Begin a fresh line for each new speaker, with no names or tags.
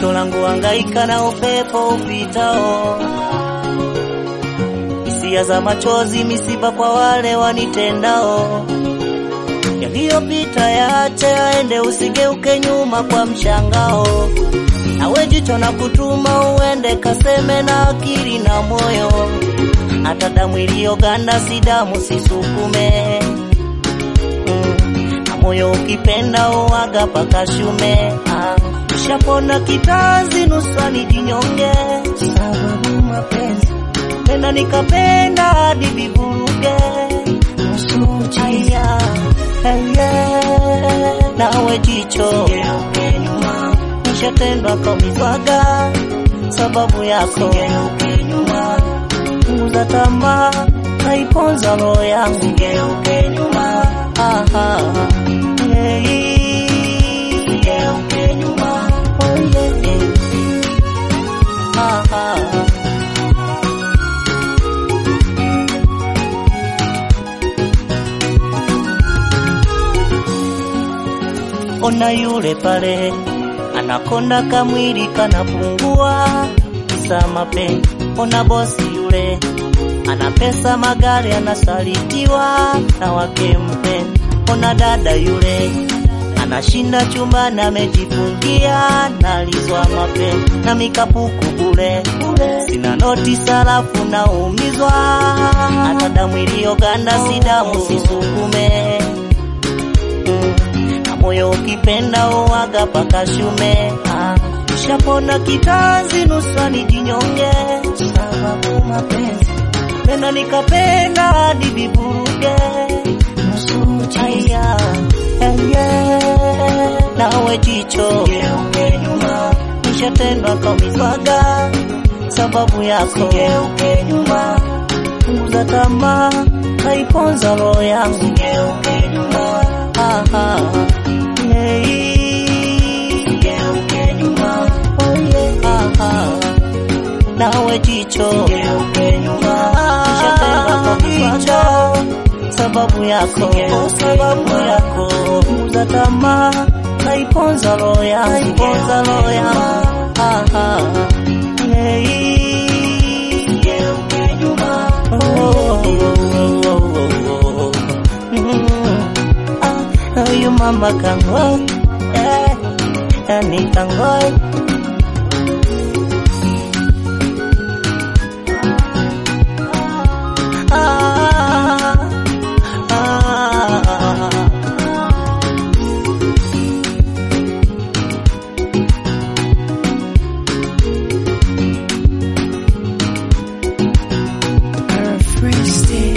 Pendo langu hangaika na upepo upitao, hisia za machozi, misiba kwa wale wanitendao. Yaliyopita yaache yaende, usigeuke nyuma kwa mshangao. Nawe jicho na kutuma uende, kaseme na akili na moyo. Hata damu iliyoganda si damu, sisukume mm. Na moyo ukipenda uwaga paka shume ah. Ushapona kitanzi nusani jinyonge, sababu mapenzi penda nikapenda hadi vivuruge Aya, aya, nawe jicho nishatendwa kaumizwaga sababu yako punguza tamaa naiponza roho yangu Aha, hey. Oh, yeah, yeah. Aha. Ona yule pale anakonda kamwili kanapungua, kisa mapenzi. Ona bosi yule ana pesa, magari, anasalitiwa na wake mpenzi. Ona dada yule anashinda chumbani, amejifungia nalizwa mapenzi na mikapuku bure, sina noti sarafu, naumizwa hata damu iliyoganda si damu, sisukume mm. na moyo ukipenda uwaga paka shume ah. Ushapona kitanzi nusani jinyonge, sababu mapenzi penda nikapenda hadi viburuge Aya, aya, nawe jicho nishatendwa kaumizwaga sababu yako punguza tamaa naiponza roho yangu Aha, hey. Oh, yeah. Aha, nawe jicho nishatendwa kaumizwaga sababu yako sababu yako punguza tamaa naiponza roho yangu naiponza roho yangu Aha, hey. Oh, oh, oh, oh, oh. Mm. Ah, huyu mama kangoi eh, yani kangoi ah, ah.
Her free state.